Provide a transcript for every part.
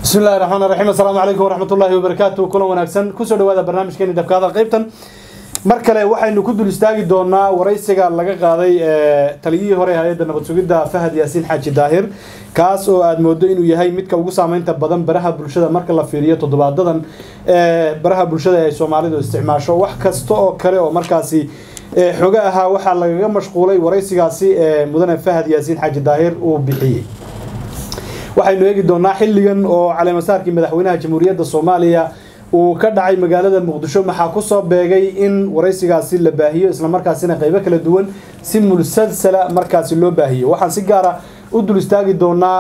bismi illahi raxmaan raxiim assalaamu calaykum waraxmat ullahi wabarakaatu kulan wanaagsan kusoo dhawaada barnaamijkeeni dabkaada qaybtan mar kale waxaynu ku dul istaagi doonaa waraysiga laga qaaday taliyihii hore hay-adda nabad sugidda fahad yaasiin xaaji daahir kaas oo aada moodo inuu yahay midka ugu saameynta badan baraha bulshada marka la fiiriyo toddobaadadan baraha bulshada ay soomaalidu isticmaasho wax kasta oo kale oo markaasi xogo ahaa waxaa lagaga mashquulay waraysigaasi mudane fahad yaasiin xaaji daahir uu bixiyey waxaynu eegi doonaa xilligan oo caleemasaarkii madaxweynaha jamhuuriyadda soomaaliya uu ka dhacay magaalada muqdisho maxaa kusoo beegay in waraysigaasi la baahiyo islamarkaasina qeybo kala duwan si mulsalsala markaasi loo baahiyo waxaan si gaara u dul istaagi doonaa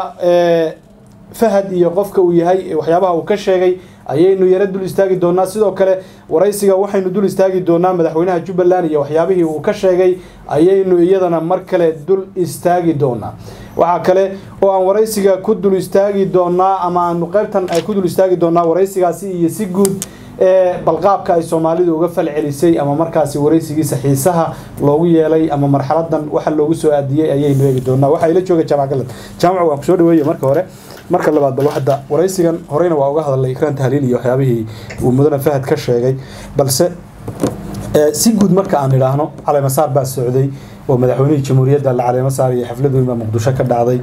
fahad iyo qofka uu yahay waxyaabaha uu ka sheegay ayaynu yaro dul istaagi doonaa sidoo kale waraysiga waxaynu dul istaagi doonaa madaxweynaha jubbaland iyo waxyaabihii uu ka sheegay ayaynu iyadana mar kale dul istaagi doonaa waxaa kale oo aan waraysiga ku dul istaagi doonaa ama aanu qaybtan ay ku dul istaagi doonaa waraysigaasi iyo si guud ee balqaabka ay soomaalidu uga fal celisay ama markaasi waraysigiisa xiisaha loogu yeelay ama marxaladan waxa loogu soo aadiyey ayaynu eegi doonaa waxaa ila jooga jaamac galad jaamac waan kusoo dhaweeye marka hore marka labaad bal hadda waraysigan horeyna waa uga hadalay ikraan tahliil iyo waxyaabihii uu mudane fahad ka sheegay balse si guud marka aan idhaahno caleemasaar baa socday oo madaxweynihii jamhuuriyadda la caleemo saaraya xaflad weyn baa muqdisho ka dhacday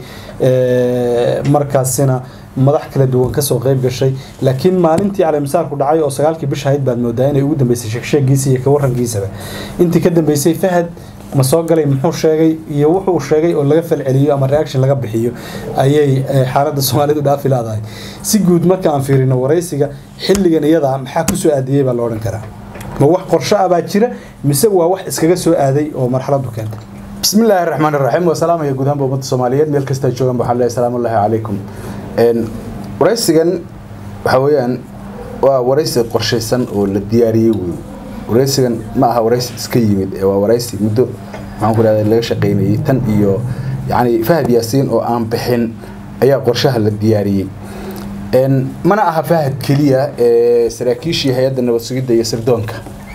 markaasina madax kala duwan kasoo qeyb gashay laakiin maalintii caleemasaarku dhacay oo sagaalkii bisha ahayd baad moodaa inay ugu dambeysay sheegsheegiisa iyo kawarankiisaba intii ka dambeysay fahad ma soo galay muxuu sheegay iyo wuxuu sheegay oo laga falceliyo ama reaction laga bixiyo ayay xaaladda soomaalidu dhaafi laadahay si guud marka aan fiirino waraysiga xilligan iyada maxaa kusoo aadiyey baa la odhan karaa ma wax qorsho ah baa jira mise waa wax iskaga soo aaday oo marxaladu keentay bismi illaahi raxmaan iraxiim wasalaamaya guud ahaanba ummadda soomaaliyeed meel kasta joogan waxaan leeyahay salaamu ullahi calaykum waraysigan waxaa weeyaan waa waraysi qorshaysan oo la diyaariyey wey waraysigan ma aha waraysi iska yimid ee waa waraysi muddo maxaan ku dhahda laga shaqaynayay tan iyo yacni fahad yaasiin oo aan bixin ayaa qorshaha la diyaariyey mana aha fahad keliya ee saraakiishii hay-adda nabad sugidda iyo sirdoonka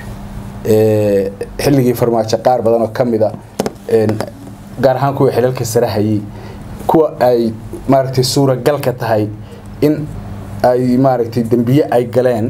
xilligii farmaajo qaar badan oo ka mida gaar ahaan kuwa xilalka sare hayay kuwa ay maaragtay suuragalka tahay in ay maaragtay dembiye ay galeen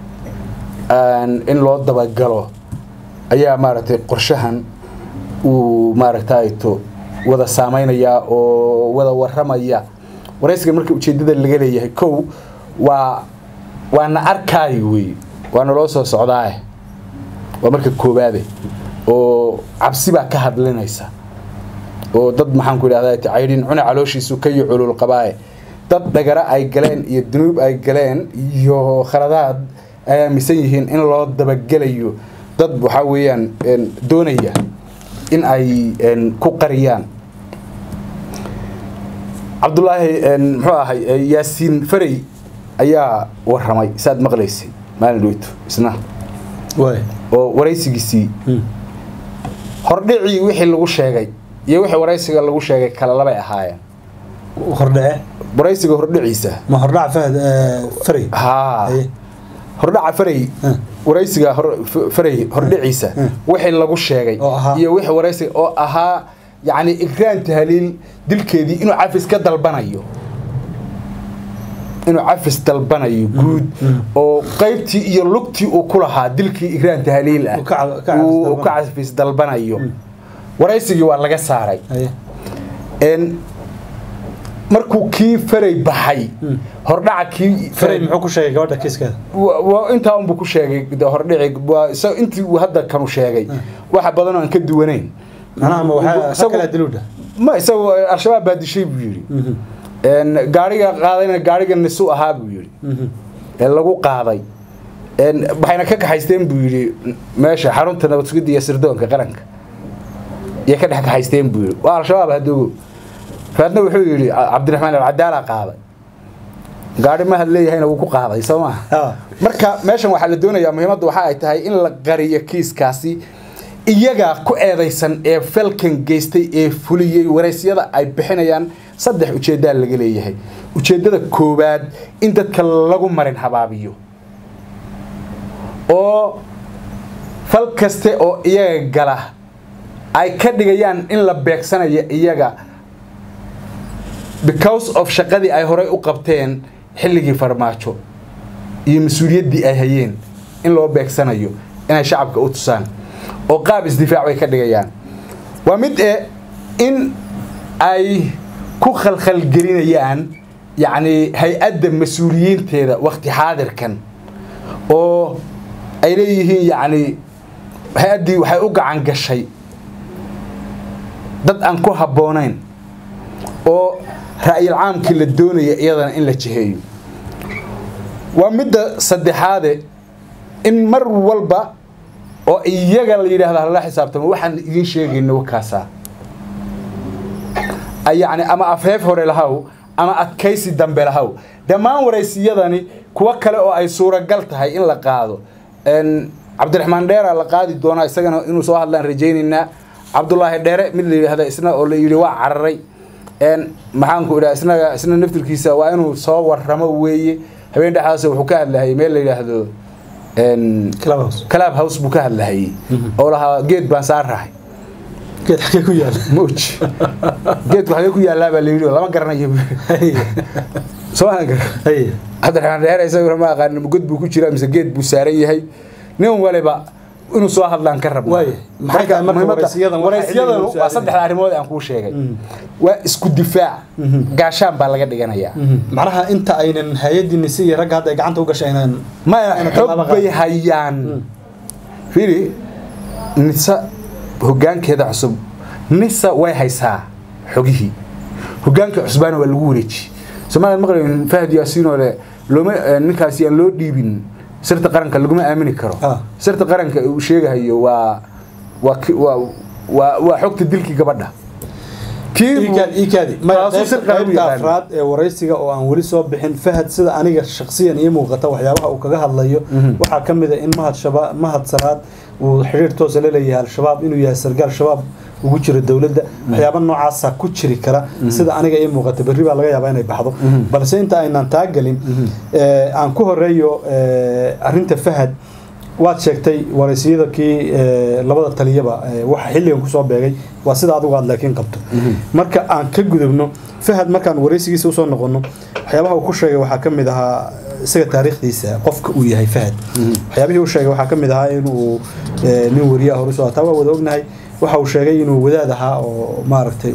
in loo dabagalo ayaa maaragtay qorshahan uu maaragtayto wada saameynayaa oo wada waramaya waraysiga marka ujeedada laga leeyahay kow waa waana arkaayo wey waana loo soo socdaae waa marka koobaade oo cabsi baa ka hadlinaysa oo dad maxaan ku idhahda caydhin cuna calooshiisu ka iyo culul qabaaye dad dhagara ay galeen iyo dunuub ay galeen iyo khaladaad ay aaminsan yihiin in loo dabagelayo dad waxaa weeyaan doonaya in ay ku qariyaan cabdulaahi muxuu ahay yaasiin farey ayaa waramay saad maqlaysay maalin dhoweyto isna oo waraysigiisii hordhicii wixii lagu sheegay iyo wixii waraysiga lagu sheegay kale labay ahaayeen hordhace waraysiga hordhiciisa ma hordhaca fahad farey haa hordhaca farey waraysiga farey hordhiciisa wixii lagu sheegay iyo wixii waraysiga oo ahaa yacni ikraan tahliil dilkeedii inuu cafis ka dalbanayo inuu cafis dalbanayo guud oo qaybtii iyo lugtii uu ku lahaa dilkii ikraan tahliil ah uu ka cafis dalbanayo waraysigii waa laga saaray markuu kii faray baxay hordhaca kii farey muxuu ku sheegay gabadha kiiskeeda intaa unbuu ku sheegay hordhici waa isaga intii uu hadda kanu sheegay waxa badan oo aan ka duwanayn manaha ma waxaa kala diluudha ma isagu al-shabaab baa dishay buu yidhi gaariga qaadayna gaariga nisu ahaa buu yidhi ee lagu qaaday waxayna ka kaxaysteen buu yidhi meesha xarunta nabad sugidda iyo sirdoonka qaranka iyo ka dhex kaxaysteen buu yidhi waa al-shabaab hadogo faadna wuxuu yidhi cabdiraxmaan alcadaala qaaday gaari mahad leeyahayna wuu ku qaaday soo maha marka meeshan waxaa la doonayaa muhiimadda waxa ay tahay in la qariyo kiiskaasi iyagaa ku eedaysan ee falkan geystay ee fuliyey waraysyada ay bixinayaan saddex ujeeddaa laga leeyahay ujeeddada koowaad in dadka lagu marin habaabiyo oo fal kaste oo iyaga gala ay ka dhigayaan in la beegsanayo iyaga because of shaqadii ay horey u qabteen xilligii farmaajo iyo mas-uuliyaddii ay hayeen in loo beegsanayo inay shacabka u tusaan oo qaab isdifaac bay ka dhigayaan waa mid e in ay ku khalkhalgelinayaan yacni hay-adda mas-uuliyiinteeda wakti xaadirkan oo ay leeyihiin yacni hay-addii waxay u gacan gashay dad aan ku habboonayn oo ra'yil caamkii la doonaya iyadana in la jiheeyo waa midda saddexaade in mar walba oo iyaga la yidhaahda hala xisaabtamo waxaan idiin sheegayno wakaasaa yacni ama afheef hore lahaw ama adkaysi dambe lahaw dhammaan waraysiyadani kuwo kale oo ay suuragal tahay in la qaado cabdiraxmaan dheera la qaadi doonaa isagana inuu soo hadlaan rajaynaynaa cabdulaahi dheere mid la yidhahda isna oo la yidhi waa cararay maxaanku idhaha isnaga isna naftirkiisa waa inuu soo warramo weeye habeen dhexdaas wuxuu ka hadlahayay meel la yidhaahdo club house buu ka hadlahayay oo lahaa geed baan saan rahay geed xagee ku yaala moj geedku xagee ku yaallaa baa la yidhi lama garanayo soo aan gar cabdiraxmaan dheere isaguna ma aqaan god buu ku jiraa mise geed buu saaran yahay nin waliba inuu soo hadlaan ka rabna waraysyadanu waa saddexda arrimood aan kuu sheegay waa isku difaac gaashaan baa laga dhiganayaa macnaha inta aynan hay-addii nise iyo ragga hadda ay gacanta u gashay aynan maya xog bay hayaan fili nisa hoggaankeeda cusub nisa way haysaa xogihii hoggaanka cusbaana waa lagu wareeji soomaliya maqlayn fahad yaasiinoo le looma ninkaasi aan loo dhiibin sirta qaranka laguma aamini karo sirta qaranka uu sheegahayo waa waa waa waa xogta dilkii gabadha qaybta afraad ee waraysiga oo aan weli soo bixin fahad sida aniga shaksiyan ii muuqata waxyaabaha uu kaga hadlayo waxaa ka mid a in mahad salaad uu xidhiir toosa la leeyahay al-shabaab inuu yahay sargaal shabaab ugu jira dowladda waxyaaba noocaasa ku jiri kara sida aniga ii muuqata berri baa laga yaabaa inay baxdo balse inta aynaan taagelin aan ku horeeyo arinta fahad waad sheegtay waraysiyada kii labada taliyaba waxa xilligan kusoo beegay waa sida adigu aad laakiin qabto marka aan ka gudubno fahad markaan waraysigiisa usoo noqono waxyaabaha uu ku sheegay waxaa ka mid ahaa isaga taariikhdiisa qofka uu yahay fahad waxyaabihii uu sheegay waxaa ka mid ahaa inuu nin wariyaha hore usoo taa waa wada ognahay waxa uu sheegay inuu wadaad ahaa oo maaragtay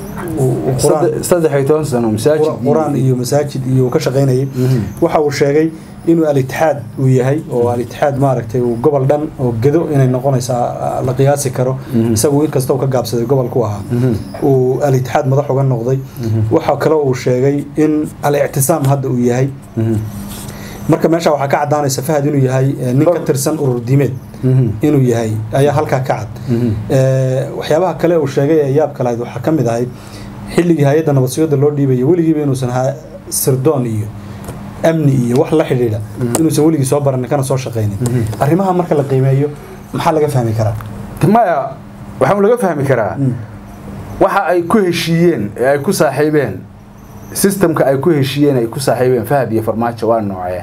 saddex iyo toban sano masaajid qur-aan iyo masaajid iyo ka shaqaynayay waxa uu sheegay inuu al-itixaad uu yahay oo al-itixaad maaragtay uu gobol dhan oo gedo inay noqonaysa la qiyaasi karo isagu inkasta uu ka gaabsaday gobolku ahaa uu al-itixaad madax uga noqday waxa kale uu sheegay in al-ictisaam hadda uu yahay marka meesha waxaa ka caddaanaysa fahad inuu yahay nin ka tirsan urur diimeed inuu yahay ayaa halkaa ka cad waxyaabaha kale uu sheegay ee yaabka lahayd waxaa ka mid ahayd xilligii hay-adda nabadsugidda loo dhiibaya weligiiba inuusan ahaa sirdoon iyo amni iyo wax la xidhiidha inuusan weligii soo baranin kana soo shaqaynin arrimaha marka la qiimeeyo maxaa laga fahmi karaa maya waxaa laga fahmi karaa waxa ay ku heshiiyeen ee ay ku saaxiibeen sistamka ay ku heshiiyeen ay ku saaxiibeen fahad iyo farmaajo waa noocee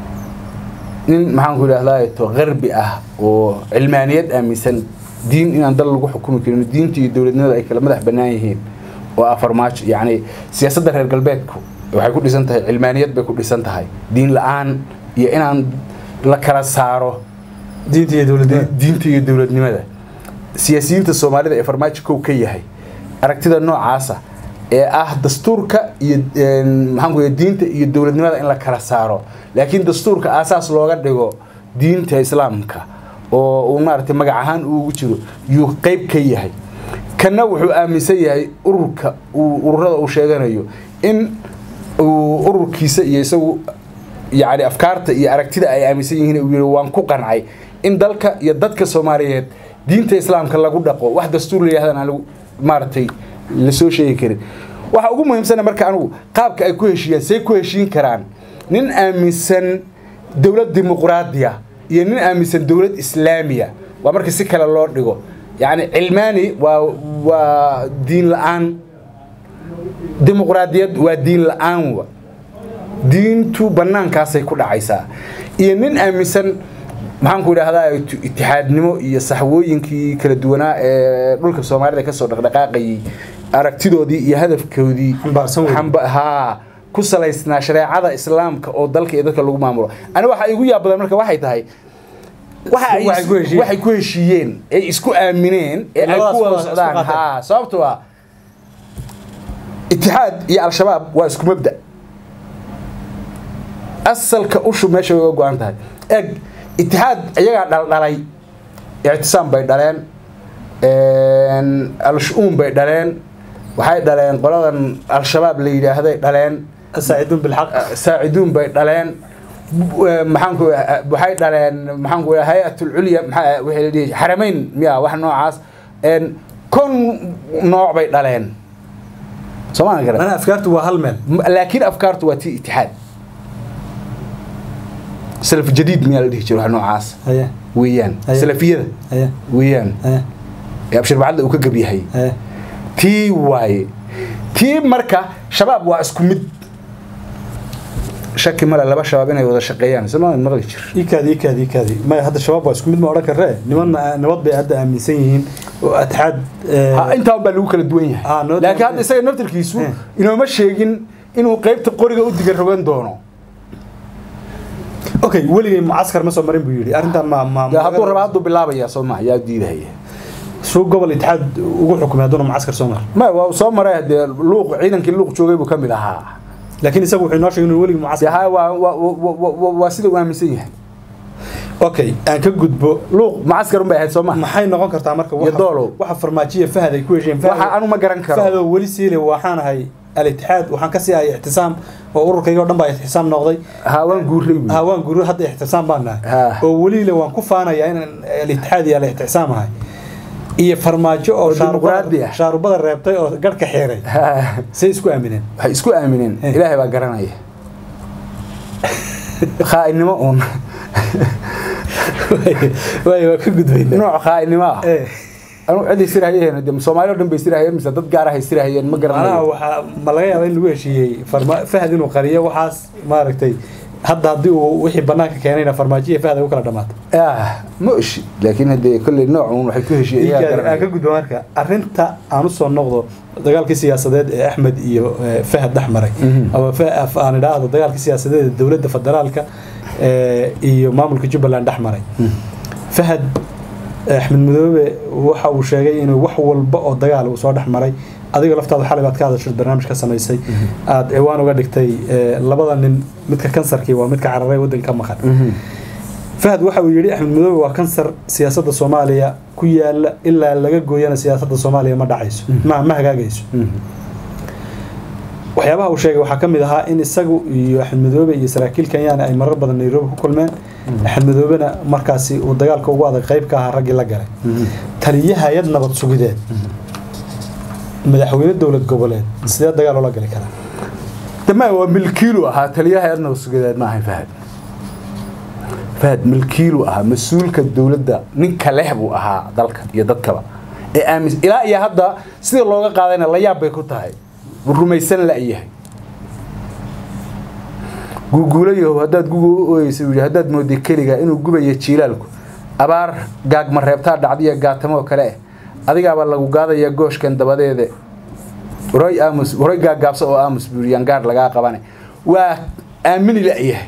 nin maxaanku idhahdaa to qarbi ah oo cilmaaniyad aaminsan diin inaan dal lagu xukumi karin diinta iyo dowladnimada ay kala madax bannaan yihiin oo ah farmaajo yacni siyaasadda reer galbeedku waxay ku dhisan tahay cilmaaniyad bay ku dhisan tahay diin la-aan iyo inaan la kala saaro diinta iyo dowladnimada diinta iyo dowladnimada siyaasiyiinta soomaalida ee farmaajo kow ka yahay aragtida noocaasa ee ah dastuurka iyo maxaanku diinta iyo dowladnimada in la kala saaro laakiin dastuurka aasaas looga dhigo diinta islaamka oo uu maaragtay magac ahaan ugu jiro yuu qeyb ka yahay kana wuxuu aaminsan yahay ururka ururada uu sheeganayo in uu ururkiisa iyo isagu yacni afkaarta iyo aragtida ay aaminsan yihiin uu yidhi waan ku qancay in dalka iyo dadka soomaaliyeed diinta islaamka lagu dhaqo wax dastuur la yidhahdaan aan maaragtay lasoo sheegi karin waxa ugu muhiimsana marka anigu qaabka ay ku heshiiyaan say ku heshiin karaan nin aaminsan dowlad dimuqraadiya iyo nin aaminsan dowlad islaamiya waa marka si kale loo dhigo yacni cilmaani waa waa diin la-aan dimuqraadiyad waa diin la-aan wa diintu bannaankaasay ku dhacaysaa iyo nin aaminsan maxaanku idhahdaa itixaadnimo iyo saxwooyinkii kala duwanaa ee dhulka soomaalida kasoo dhaqdhaqaaqayay aragtidoodii iyo hadafkoodii haa ku salaysnaa shareecada islaamka oo dalka iyo dadka lagu maamulo ani waxa igu yaab badan marka waxay tahay waxa ay Waxay ku heshiiyeen. waxay ku heshiiyeen ee isku aamineen ee ay Labadaas ku wada waa isku socdaan qaateen. ha sababtoo ah itixaad iyo al-shabaab waa isku mabda asalka ushu meesha way uga go-an tahay eg itixaad iyagaa dhaldhalay ictisaam bay dhaleen al-shu-uun bay dhaleen waxay dhaleen qoladan al-shabaab la yidhaahday dhaleen saaciduun bilxaq saaciduun bay dhaleen maxaanku waxay dhaleen maxaanku hay-atul culya maxaa wixii la dhihi xarameyn miya wax noocaas kon nooc bay dhaleen soo maan garan mana afkaartu waa hal meel laakiin afkaartu waa tii itixaad salaf jadiid miyaa la dhihi jiro wax noocaas haye weeyaan Aye. salafiyada haye weeyaan haye ee abshir bacadda uu ka gab yahay haye tii waaye tii marka shabaab waa isku mid shaki male laba shabaab inay wada shaqeeyaan somaa maqli jir ikaadi ikaadi ikaadi maya hadda shabaab waa isku mid ma odhan karre nimanna nabad bay hadda aaminsan yihiin oo atxaad Ha, intaa baa lagu kala duwan yahay Ah, noo- laakiin hadda isaga naftirkiisu Eh. inooma sheegin inuu qeybta qoriga u diga rogan doono okay weligay mucaskar ma soo marin buu yidhi arrintan ma ma Dee hadduu raba hadduu bilaabaya soo ma yaa diidahaya suu gobol itixaad ugu xukumay hadduuna mucaskar soo mar ma waa soo maray dee luuq ciidankii luuq joogay buu ka mid ahaa laakiin isagu wuxuu inoo sheegay inuu weligii dee mucaskar ha waa waa- waa- waa- waa- waa sida uu aaminsan yahay okay aan ka gudbo luuq macaskar un bay ahayd soo ma maxay noqon kartaa marka Iyo doolow. waxa farmaajiya fahad ay ku hesheen waxa anu ma garan karo fahadoo weli siile waxaan ahay al-itixaad waxaan ka sii ahay ixtisaam oo ururkayga oo dhan baa ixtisaam noqday ha waan guuray buyi. ha waan guru hadda ixtisaam baan nahay Ha. oo weliile waan ku faanayaa inaan al-itixaad iyo al-ixtisaam ahay iyo farmaajo oo Oo shaarubada dimuqraadi ah. shaarubada reebtay oo garhka xiiray Ha. say isku aamineen waxay isku aamineen Eh. ilaahay baa garanaya khaa'inimo uun waay waa ka gudbayna nooc khaa'inimo ah Eh, anu ciday sirahayeen de soomaali oo dhan bay sirahayeen mise dad gaar ahay sirahayeen ma macnaha garanayo waxaa ma laga yaaba in lagu heshiiyey farma fahad inuu qariyo waxaas maaragtay hadda haddii uu wixii banaanka keenayna farmaajo iyo fahad ay u kala dhamaato ah ma oshi laakiin haddee kolley nooc uun waxay ku heshiiyeen iyagaa aan ka garanaya gudbo marka arrinta aan usoo noqdo dagaalkii siyaasadeed ee axmed iyo eh, fahad dhex maray Mhm. ama fa- af- aan idhaahdo dagaalkii siyaasadeed ee dowladda federaalka eh, iyo maamulka jubbaland dhex maray fahad axmed madoobe waxa uu sheegay inuu wax walba oo dagaal uu soo dhex maray adiga laftaada xalay baad ka hadashay barnaamij ka samaysay aad ciwaan uga dhigtay eh, labada nin midka kansarkii waa midka cararay waddanka ka maqan Mhm. fahad waxa uu yidhi axmed madoobe waa kansar siyaasadda soomaaliya ku yaala ilaa laga gooyana siyaasadda soomaaliya ma dhacayso ma ma hagaagayso Mhm. waxyaabaha uu sheegay waxaa ka mid ahaa in isagu iyo axmed madoobe iyo saraakiil kenyana ay marar badan nairobi ku kulmeen axmed madoobena markaasi uu dagaalka ugu adag qayb ka ahaa raggii la galay Mhm. taliye hay-ad nabad sugideed madaxweyne dowlad goboleed sidee dagaal oola gali karaa dama waa milkiilu ahaa taliyaha adna sugadeed ma ahayn fahad fahad milkiilu ahaa mas-uulka dowladda ninka leh buu ahaa dalka iyo dadkaba ee aamis ilaa iyo hadda sida looga qaadayna la yaab bay ku tahay wuu rumaysan la-yahay guuguulayahow haddaad guga u ooyeysa buu yidhi haddaad mooday keliga inuu gubaya jiilaalku abaar gaagma reebtaa dhacdiya gaatamoo kale eh adigaabaa lagu gaadaya gooshkan dabadeede waroy aamus waroy gaagaabsa oo aamus buu yidhi yaan gaar lagaa qabane waa aamini la-yahay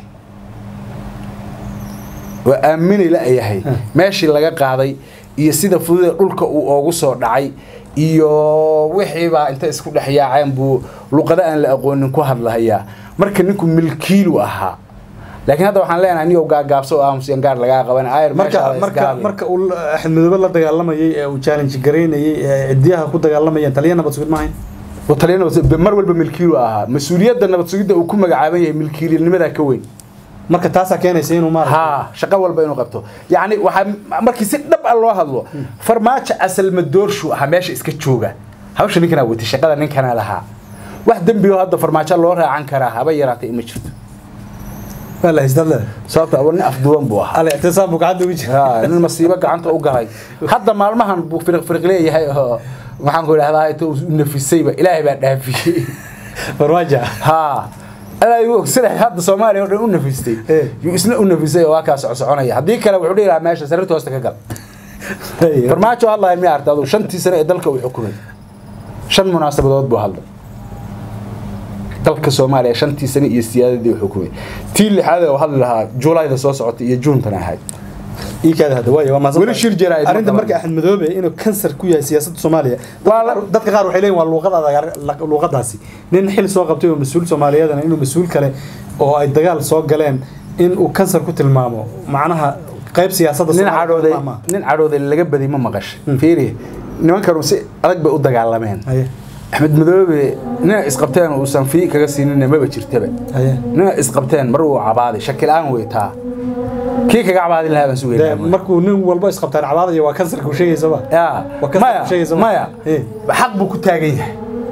waa aamini la-yahay meeshii laga qaaday iyo sida fududee dhulka uu oogu soo dhacay iyo wixiibaa inta isku dhex yaaceen buu luqado aan la aqoonin ku hadlahayaa marka ninku milkiilu ahaa laakiin hadda waxaan leenahay niyow gaagaabso oo aamus yaan gaar lagaa qaban ayr marka marka marka uu axmed madoobe la dagaalamayay ee uu challenge garaynayay ee cidiyaha ku dagaalamayeen taliye nabad sugid maahayn taliya nabad sugid mar walba milkiilu ahaa mas-uuliyadda nabad sugidda uu ku magacaaban yahay milkiilinimadaa ka weyn marka taasaa keenaysa inuu maaragtay ها شقة والبا إنه قبته يعني وح مركي سد دب الله هذا فرماش أسل مدورشو هماش إسكتشوجا هاوش نكنا وتي شقة نكنا لها واحد دم هذا فرماش الله راه عن كراها بيرات إيمشت waa la haystaa le صارت أولني أفضل بوها al ictisaam buu gacanta ugu jira ها إن المصيبة قعنت أوجاي حتى ما المهن بو فرق فرق ليه هاي waxaan ku idhahdaa ay tuu nafisayba ilaahay baa dhaafiyey farmaajo ها أنا يقول سنة هذا سومالي هو إنه نفستي إيه. يسنا إنه نفستي وهكذا سعونية هذيك كلا وحدي لها ماشي سرته واستكجل farmaajo allah mi arta adu shantii sane ee dalka uu xukumay shan munaasabadood buu hadlay dalka soomaaliya shantii sane iyo siyaadadii u xukumay tii lixaad oo hadli lahaa juulayda soo socota iyo juuntan ahayd ii kaada hadda waayo waa mahadsan Weli shir jaraa'id ma arrinta qaban. marka axmed madoobe inuu kansar ku yahay siyaasadda soomaaliya Waa la- dadka qaar waxay leeyihin waa luuqad adag luuqadaasi nin xil soo qabtay oo mas-uul soomaaliyeedana inuu mas-uul kale oo ay dagaal soo galeen in uu kansar ku tilmaamo macnaha qayb siyaasadda nin Soomaaliya cadhooday ma aha. nin cadhooday laga badi ma maqashay fiiri nimankanu si adag bay u dagaalameen haye axmed madoobe nina isqabteen uusan fii kaga siinina maba jirtaba haye nina isqabteen mar uu cabaaday shakil-aan weytaa kii kaga cabaadin lahaa baan Dee, sugeynaa markuu nin walba isqabtaan cabaadaya waa kansarka uu sheegaysaba yaa Waa ka maya sheegaysa ma- maya Eh. xaq buu ku taagan yahay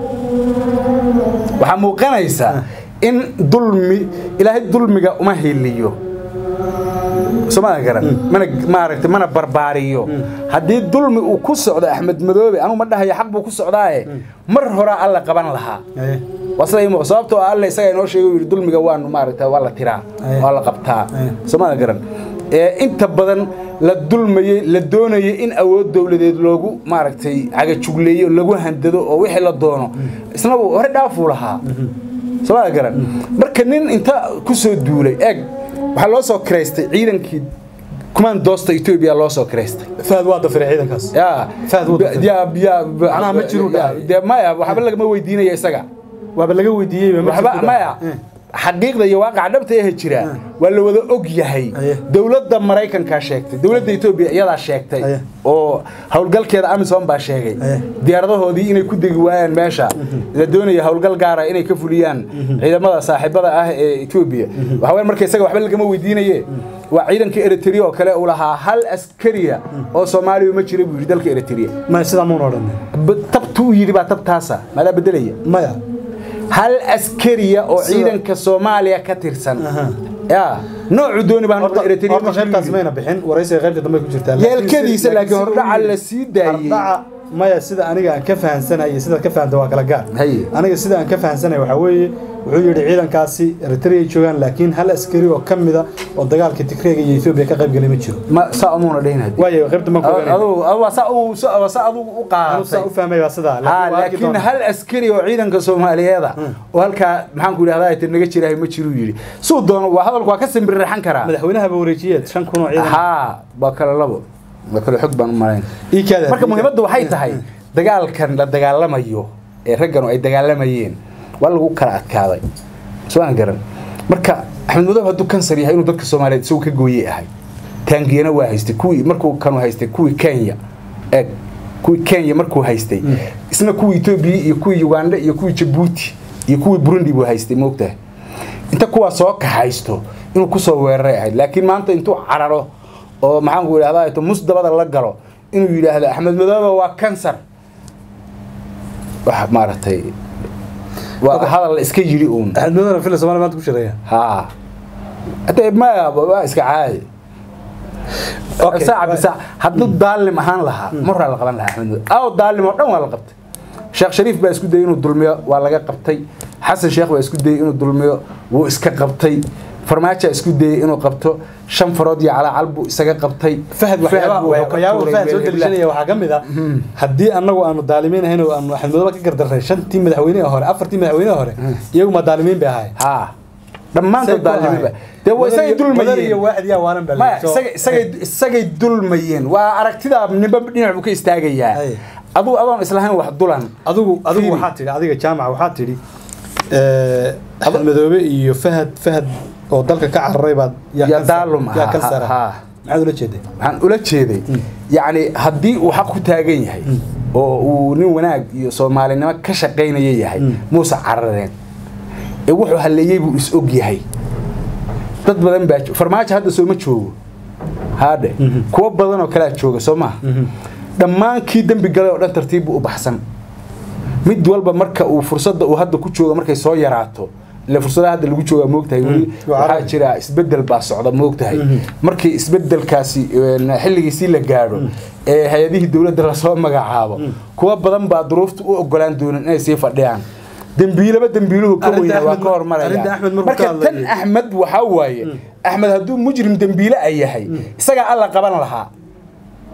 waxaa muuqanaysa in dulmi ilaahay dulmiga uma hiliyo somaa garan mana maaragtay mana barbaariyo haddii dulmi uu ku socdo axmed madoobe anugu ma dhahayo xaq buu ku socdaaye mar horaa alla qaban lahaa haye waa sida imo sababtoo ah alle isaga inoo sheegay uu yidhi dulmiga waanu maaragta waa la tiraa Aye. waa la qabtaa Aye. soomada garan ee inta badan la dulmayey la doonayay in awood dowladeed loogu maaragtay cagajugleeyo lagu handado oo wixii la doono isna uu hore dhaafuu lahaa soomada garan marka nin inta ku soo duulay eeg waxaa loo soo kiraystay ciidankii kumaandoosta etoobiya loo soo kiraystay fahad waa dafiray ciidankaas yaa Fahad wuu dafay. yaa yaa Macnaha ma jiru dhahay. dee maya waxba lagama weydiinaya isaga waaba laga weydiiyey waxba maya xaqiiqda iyo waaqaca dhabta ee jira waa la wada og yahay Aye. dowladda maraykankaa sheegtay dowladda etoobiya iyadaa sheegtay Aye. oo howlgalkeeda amisom baa sheegay Aye. diyaaradahoodii inay ku degi waayaan meesha la doonaya howlgal gaara inay ka fuliyaan ciidamada saaxiibada ah ee etoobiya waxa weeye marka isaga waxba lagama weydiinaye waa ciidanka eritrea oo kale uu lahaa hal askariya oo soomaaliya ma jira buu yidhi dalka eritrea maya sidaa muuna odhan Ba- tabtuu yidhi baa tabtaasa maadaa bedelaya maya hal askariya oo Sida- ciidanka soomaaliya ka tirsan Aha. ya noocu dooni baan horta noqda eritrea horta qaybtaas mayna bixin waraysiga qaybta dambe ku jirtaa yeelkadiisa laakiin hordhaca la sii daayey hordhaca maya sida aniga aan ka fahansanay iyo sidaad ka fahanta waa kala gaar Haye. aniga sida aan ka fahansanay waxaa weeye wuxuu yidhi ciidankaasi eritrea ay joogaan laakiin hal askari oo ka mida oo dagaalka tigreega iyo etoobiya ka qayb galay ma jiro ma saa umuuna dhaynad waayo qaybta man ku adugu saa uu saa saa adugu u saa u qaadatay fahmay waa sidaa ha waa arki laakiin doonaa. hal askari oo ciidanka soomaaliyeeda oo halkaa maxaan ku idhahdaa ay naga jirahay ma jiruu yidhi suu doono waa hadalku waa ka simbirraxan karaa madaxweynahaba wareejiyeed shan kun oo ciidan haa waa kale labo waa kale xog baan u malayn ii kaada marka muhiimaddu waxay tahay dagaalkan la dagaalamayo ee ragganu ay dagaalamayeen waa lagu kala adkaaday soaan garan marka axmed madoob hadduu kansar yahay inuu dadka soomaaliyeed isagu ka gooyey ahay taangiyana waa haystay kuwii markuu kanu haystay kuwii kenya eeg kuwii kenya markuu haystay isna kuwii etoobiya iyo kuwii uganda iyo kuwii jabuuti iyo kuwii burundi buu haystay moogtahay inta kuwaa soo kaxaysto inuu kusoo weeraray ahayd laakiin maanta intuu cararo oo maxaanku idhahdaa ito musdabada la galo inuu yidhaahdo axmed madoobe waa kansar wax maaragtay waa hadal la iska yidhi uun axmed madowna fila soomaaliya maanta ku shiraya haa hade maya waa iska caadi Okay. saaca bisaac hadduu daalim ahaan lahaa maraa la qaban lahaa axmed madoobe aw daalim oo dhan waa la qabtay sheekh shariif baa isku dayay inuu dulmiyo waa laga qabtay xasan sheekh baa isku dayay inuu dulmiyo wuu iska qabtay farmaajo isku dayay inuu qabto shan farood iyo calaacal buu isaga qabtay fahad waxyaaba buu wuxuu ka waxyaaba tuuray fahad soo meel deliishanaya waxaa ka mid ah haddii annagu aanu daalimiin ahayn oo aanu axmed madoobe ka gardarray shantii madaxweyneha hore afartii madaxweyneha hore iyagu ma daalimiin bay ahaayeen haa dhammaantood daalimiba dee waa isagay madar iyo dulmayeen waaxid yaa waalan baa maya So- isaga isagay isagay dulmayeen waa aragtida nimba dhinac buu ka istaagayaa Ay. aduu adoon islahayn wax dulan adigu adigu Fiiri. waxaa tidhi adiga jaamaca waxaa tidhi axmed madoobe iyo fahad fahad oo dalka ka cararay baad Ya kansar- daalum yaa ahaa, kansara ha, ha. maxaad ula jeeday waxaan ula jeeday yacni haddii uu xaq ku taagan yahay oo uu nin wanaag iyo soomaalinimo ka shaqaynaya yahay muuse carareen ee wuxuu halleeyey buu is og yahay dad badan baa jo- farmaajo hadda sooma joogo haadhe kuwo badan oo kalea jooga soo maha dhammaan kii dembi galay oo dhan tartiib buu u baxsan mid walba marka uu fursadda uu hadda ku jooga markay soo yaraato ile fursadaha hadda lagu joogaa moogtahay weli waa waxaa carabi. jira isbedel baa socda moogtahay markii isbedelkaasi een, xilligiisii la gaadho ee hay-adihii dowladda lasoo magacaabo kuwa badan baa duruufta u ogolaan doonin inay sii fadhiyaan dembiilaba dembiiluhu ka Arrinta weyna waa Axmed- ka hormaraya arrinta Axmed markuu marka ka tan hadlayay. axmed waxaa waaye axmed hadduu mujrim dembiile ay yahay isagaa alla qaban lahaa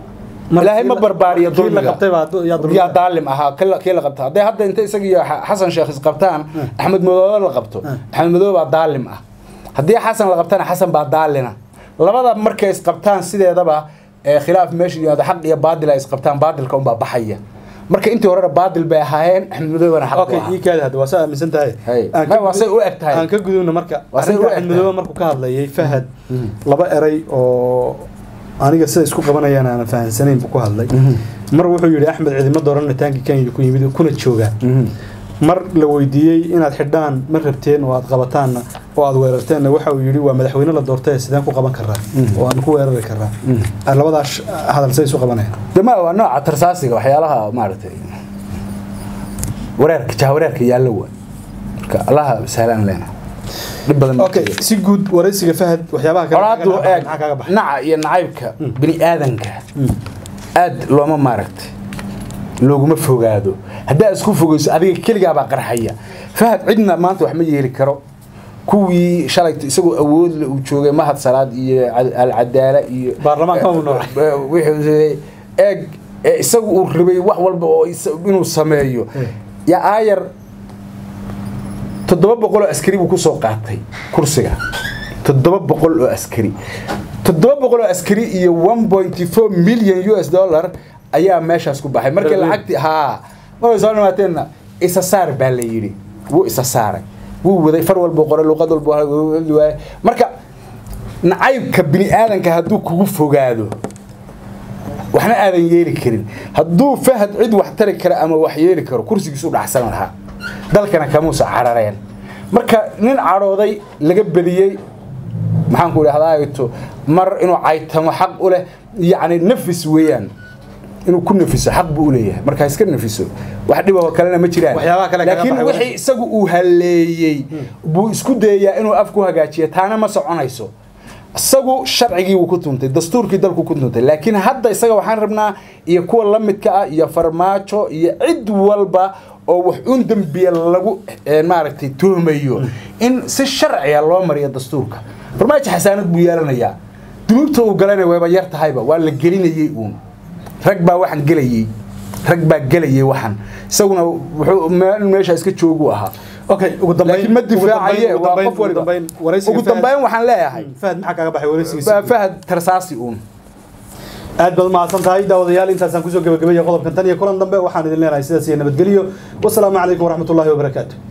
Mar- ilaahay ma barbaariyo kii la dulmiga qabtay baa du- yaa dulmiga. yaa daalim ahaa kii la- kii la qabta hadday hadda inta isaga iyo Xa- xasan sheekh isqabtaan axmed madoobe la qabto axmed madoobe baa daalim ah haddii xasan la qabtana xasan baa daalina labada markay isqabtaan sideedaba ee khilaaf meesha yimaado xaq iyo baadil ay isqabtaan baadilka unbaa baxaya marka intii horena baadil bay ahaayeen axmed madoobena xaq okay buu ii ahaa kaadi hadda waa saa aaminsan tahay Hay. Aan Ma, ka waa say gudub- u eg tahay. aan ka gudubna marka Waa say u arrinta eg axmed tahay. madoobe markuu ka hadlayay fahad laba eray oo aniga sida isku qabanayaan aanan fahansanayn buu ku hadlay mar wuxuu yidhi axmed ciidamo dooran taanki kenya ku yimid kuna jooga mar la weydiiyey inaad xidhaan ma rabteen oo aad qabataanna oo aad weerarteenna waxa uu yidhi waa madaxweyne la doortay sideen ku qaban karaa oo aan ku weerari karaa labadaas hadal say isu qabanayaan dama waa nooca tarsaasiga waxyaalaha maaragtay wareerka jahawareerka yaallo waa marka allaha sahlaan leena dhib badan ma okay jiro. si guud waraysiga fahad waxyaabaha kale colaadu maxaa eeg kaaga baxay naca iyo nacaybka bini aadanka aad looma maaragtay looguma fogaado haddaa isku fogeyso adiga keligaabaa qarxaya fahad cidna maanta wax ma yeeli karo kuwii shalay isagoo awoodle uu joogay mahad salaad iyo Cad- alcadaala iyo Baarlamaanka uu noocay. Eh, wixii eeg ee isagu uu rabay wax walba oo isa- inuu sameeyo Eh. yaa aayar toddoba boqol oo askari buu kusoo qaatay kursiga toddoba boqol oo askari toddoba boqol oo askari iyo one point four million u s dollar ayaa meeshaas ku baxay markii Berlin. lacagtii haa markay soo dhimaateenna isa saar baa la yidhi wuu isa saaray wuu waday far walbuu qoray luqad walbuu hadli waayay marka nacaybka bini aadanka hadduu kugu fogaado waxna aadan yeeli karin hadduu fahad cid wax tari kara ama wax yeeli karo kursigiisu dhacsan lahaa dalkana kamuusa carareen marka nin cadhooday laga bediyey maxaan ku idhahdaato mar inuu caytamo xaq u leh yacni nafis weeyaan inuu ku nafiso xaq buu u leeyahay marka iska nafiso wax dhibahoo kalena ma jiraan Waxyaabaha kale kaga laakiin baxay wixii isagu uu haleeyey buu isku dayayaa inuu af ku hagaajiyo taana ma soconayso isagu sharcigii wuu ku tuntay dastuurkii dalku ku tuntay laakiin hadda isaga waxaan rabnaa iyo kuwa la midka ah iyo farmaajo iyo cid walba oo wax un dembiya lagu eh, maaragtay tuhmayo in si sharciya loo mariyo dastuurka farmaajo xasaanad buu yeelanayaa dunuubta uu galayna wayba yar tahayba waa la gelinayey uun rag baa waxaan gelayey rag baa gelayay waxan isaguna wuxuu meel meesha iska joogu ahaa okay ugu dambeyn laakiin ma ugu dambeyn- difaacaye ugu waa dambeyn- qof ugu waliba dambeyn waraysiga ugu Fahad- dambeyn waxaan leeyahay fahad maxaa kaaga baxay waraysigiisa baa fahad tarsaasi uun aad baad mahadsan tahay daawadayaal intaasaan kusoo gabagabaya qodobkan tan iyo kulan dambe waxaan idin leenahay sidaas iyo nabadgelyo wasalaamu calaykum waraxmatullaahi wabarakaatu